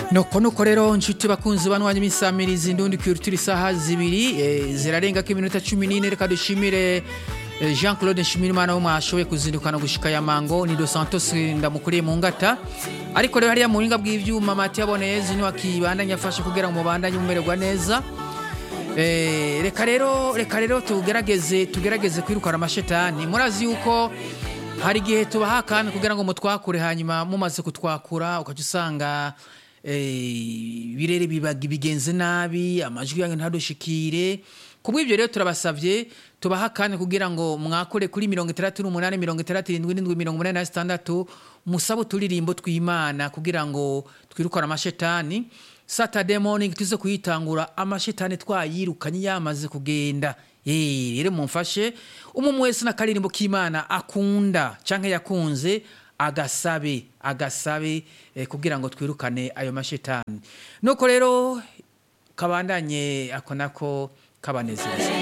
nuko nuko rero nshuti bakunzi banwanya imisamirizi ndundi kwirutira isaha zibiri eh, zirarengako iminota cumi n'ine reka dushimire eh, jean claude nshimirimana wo mwashoboye kuzindukana gushika ya mango ni dos santos ndamukuriye mu ngata ariko rero hariya mu buhinga bw'ivyuma mati yaboneza niwe akibandanya afashe kugira ngo mubandanye mumererwa neza Eh, reka rero reka rero tugerageze tugerageze kwirukana amashetani murazi yuko hari igihe tubaha akanya kugira ngo mutwakure hanyuma mumaze kutwakura ukaca usanga eh, birere bibaga bigenze nabi amajwi yanyu ntadushikire kubw'ibyo rero turabasavye tubaha akanya kugira ngo mwakure kuri mirongo itandatu n'umunani mirongo itandatu irindwi n'indwi mirongo umunani na zitandatu musabe uturirimbo tw'imana kugira ngo twirukane amashetani saturday morning tuze kuyitangura amashetani twayirukanye yamaze kugenda Eh, rero mumfashe umwe wese n'akaririmbo k'imana akunda canke yakunze agasabe agasabe eh, kugira ngo twirukane ayo mashetani nuko rero kabandanye ako nako kabanezeza